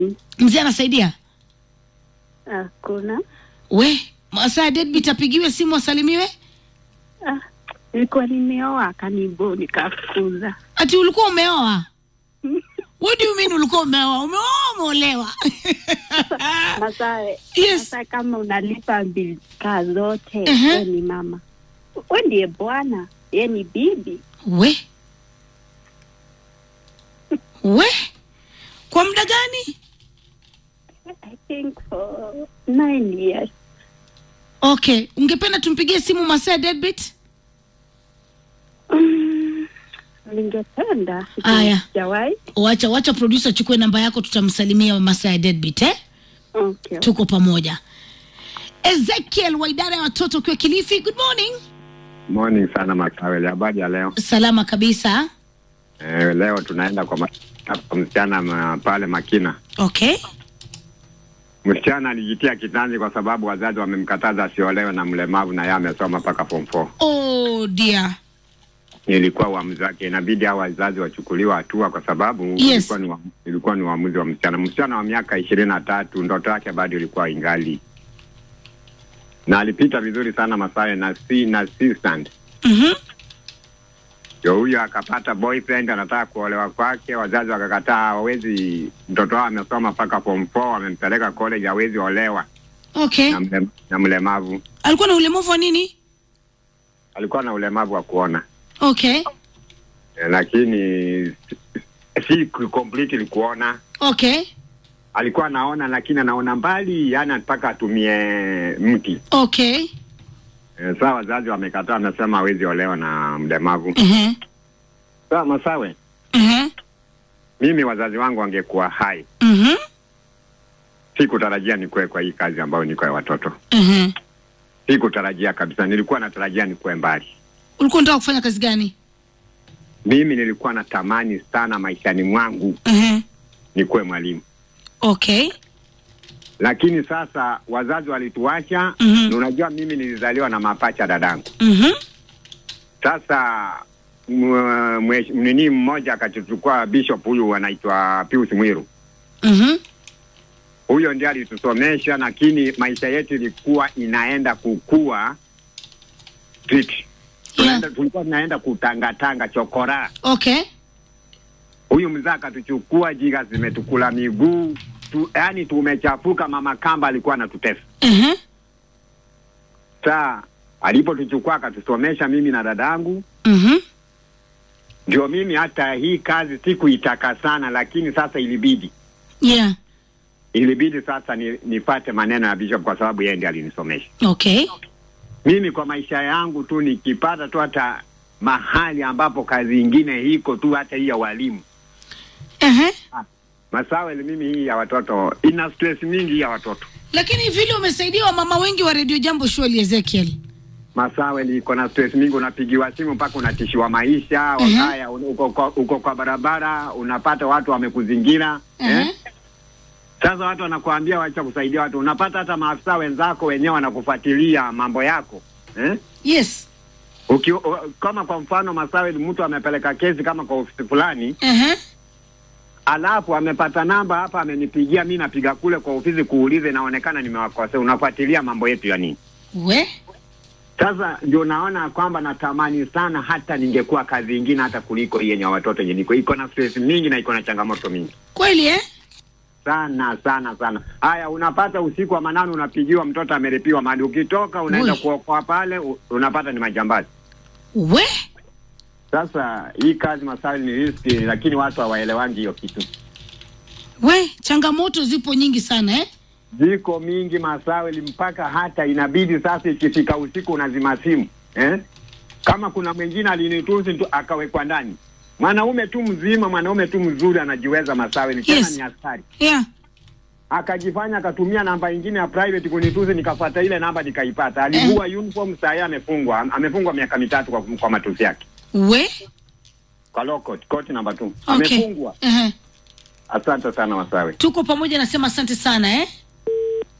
Mzee anasaidia Hakuna. we masaa deadbeat apigiwe simu asalimiwe. Ah, nilikuwa nimeoa akanibo nikafukuza. Ati ulikuwa umeoa? What do you mean ulikuwa umeoa? Umeoa umeolewa? Masawe, Yes. sasa kama unalipa bili kaa zote Mhm. we ni mama, we ndiye bwana, ye ni bibi. we we kwa muda gani? I think for nine years. Okay, ungependa tumpigie simu masaa deadbeat? Mm, Ningependa Aya. sijawahi. Wacha wacha producer achukue namba yako, tutamsalimia masaa ya deadbeat eh? Okay. Tuko pamoja. Ezekiel wa idara ya watoto ukiwa Kilifi, good morning. Morning sana Makaweli, habari ya leo? Salama kabisa. Eh, leo tunaenda kwa, ma- kwa msichana ma, pale Makina. Okay. Msichana alijitia kitanzi kwa sababu wazazi wamemkataza asiolewe na mlemavu na yeye amesoma mpaka form 4. Oh dear. Ilikuwa uamuzi wake, inabidi hao wazazi wachukuliwa hatua kwa sababu Yes. ilikuwa ni wa- ilikuwa ni uamuzi wa msichana. Msichana wa miaka ishirini na tatu, ndoto yake bado ilikuwa ingali, na alipita vizuri sana Masawe na si na assistant Mhm. ndio huyo akapata boyfriend anataka kuolewa kwake, wazazi wakakataa, hawezi. Mtoto wao amesoma mpaka form 4, wamempeleka college, hawezi olewa Okay. na, mle, na mlemavu. Alikuwa na ulemavu wa nini? Alikuwa na ulemavu wa kuona Okay. eh, lakini si- si completely kuona. Okay. Alikuwa anaona lakini anaona mbali, yani mpaka atumie mti. Okay. Eh, saa wazazi wamekataa, wamesema hawezi olewa na mlemavu. Mhm. Saa Masawe, Mhm. mimi wazazi wangu wangekuwa hai, Mhm. sikutarajia nikuwe kwa hii kazi ambayo niko ya watoto Mhm. Sikutarajia kabisa, nilikuwa natarajia nikuwe mbali. Ulikuwa unataka kufanya kazi gani? Mimi nilikuwa natamani sana maishani mwangu Mhm. nikuwe mwalimu, Okay. lakini sasa wazazi walituacha. Mhm. na Unajua, mimi nilizaliwa na mapacha dadangu. Mhm. Sasa mwe- mwe- nini mmoja akatuchukua bishop huyu anaitwa Pius Mwiru, Mhm. huyo ndiye alitusomesha, lakini maisha yetu ilikuwa inaenda kukua street. Tunaenda, tulikuwa tunaenda kutangatanga chokora Okay. huyu mzee akatuchukua, jiga zimetukula miguu tu, yani tumechafuka. Mama Kamba alikuwa anatutesa. Mhm. Saa alipotuchukua akatusomesha mimi na dadangu, Mhm. ndio mimi hata hii kazi sikuitaka sana, lakini sasa ilibidi Yeah. ilibidi sasa ni, nipate maneno ya bishop kwa sababu yeye ndiye alinisomesha. Okay. Mimi kwa maisha yangu tu nikipata tu hata mahali ambapo kazi ingine iko tu hata hii ya walimu Mhm. Masawe, mimi hii ya watoto ina stress mingi hii ya watoto Lakini vile umesaidia wamama wengi wa Radio Jambo Shwali Ezekiel. Masawe liko na stress mingi, unapigiwa simu mpaka unatishiwa maisha. Mhm. Wakaya uko, uko, uko kwa barabara unapata watu wamekuzingira Mhm. eh? Sasa watu wanakuambia wacha kusaidia watu, unapata hata maafisa wenzako wenyewe wanakufuatilia mambo yako eh? Yes. Uki, u, kama kwa mfano Masawe, mtu amepeleka kesi kama kwa ofisi fulani, Mhm. alafu amepata namba hapa, amenipigia mi, napiga kule kwa ofisi kuulize, inaonekana nimewakosea. Unafuatilia mambo yetu ya nini? We. Sasa ndio naona kwamba natamani sana hata ningekuwa kazi ingine hata kuliko hii yenye watoto yenye niko, iko na stress mingi na iko na changamoto mingi Kweli eh? sana sana sana. Haya, unapata usiku wa manane unapigiwa, mtoto ameripiwa mali, ukitoka unaenda Ui. kuokoa pale, u- unapata ni majambazi. We. Sasa hii kazi Masawi ni riski, lakini watu hawaelewangi hiyo kitu. We, changamoto zipo nyingi sana eh? Ziko mingi Masawi, mpaka hata inabidi sasa ikifika usiku unazima simu eh? Kama kuna mwingine alinitusi tu akawekwa ndani, mwanaume tu mzima, mwanaume tu mzuri anajiweza Masawi, ni tena Yes. ni askari Yeah. akajifanya akatumia namba ingine ya private kunitusi, nikafuata ile namba nikaipata. Alivua uniform, saa hii amefungwa, amefungwa miaka mitatu kwa, kwa matusi yake We. kwa law court, court number 2 Okay. amefungwa. Uh-huh. Asante sana Masawe. Tuko pamoja nasema asante sana eh?